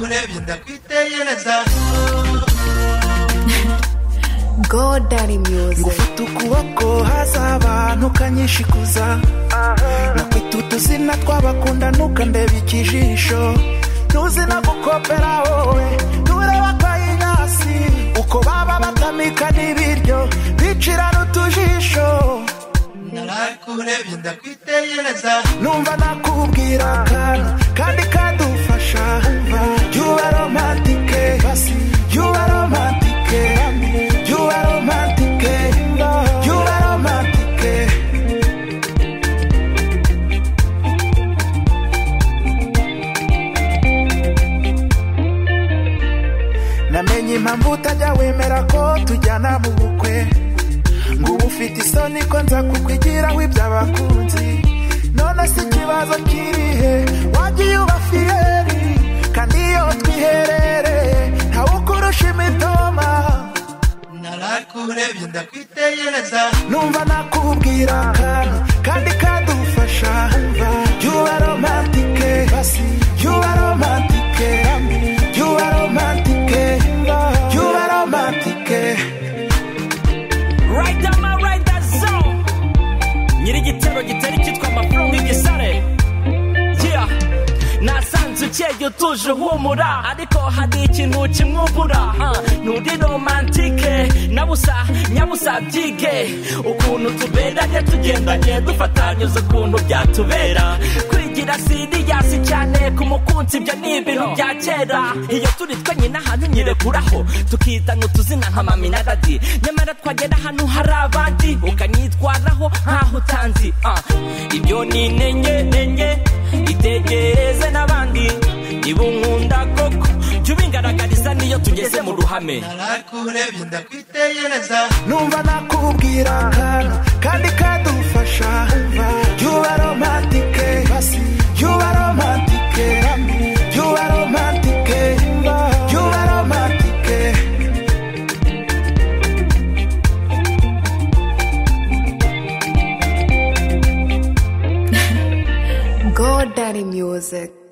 urebye ndakwitegereza godari miyuzi ngufata ukuboko haza abantu ukanyishikuza nakwita utuzina tw'abakundana ukandeba ikijisho ntuzi no gukopera wowe ntureba akayinyasi uko baba batamika n'ibiryo bicirana utujisho narakurebye ndakwitegereza numva nakubwira akantu kandi kadufasha yuba romantike yuba romantike yuba romantike yuba romantike namenye impamvu utajya wemera ko tujyana mu bukwe ngo uba ufite isoni ko nza kukwigiraho iby'abakunzi none si ikibazo kirihe wagiye uba fiyeri kandi iyo twiherereye ntawe ukurusha imitoma narakurebye ndakwitegereza numva nakubwira akantu kandi kadufasha yuba romantike yuba romantike yuba romantike yuba romantike Right down my right that zone. Nyiri igitero gitera icyitwa amafuro nk'igisare. Yeah. Nasanze ukeye utuje uhumura ariko hari ikintu kimwubura Ah, nturi romantike nabusa nyabusa byige ukuntu tuberanye tugendanye dufatanyuza ukuntu byatubera kwigira siriyasi cyane ku mukunzi ibyo ni ibintu bya kera iyo turi twenyine ahantu nyirekuraho tukitana utuzina nka mami na dadi nyamara twagera ahantu hari abandi ukanyitwaraho nkaho utanzi Ah, ibyo ni intenge ntenge itegereze n'abandi niba unkunda koko jya ubingaragariza niyo tugeze mu ruhame narakurebye ndakwitegereza numva nakubwira akantu kandi kadufasha yuba romantike yuba romantike yuba romantike yuba romantike godari miyuzi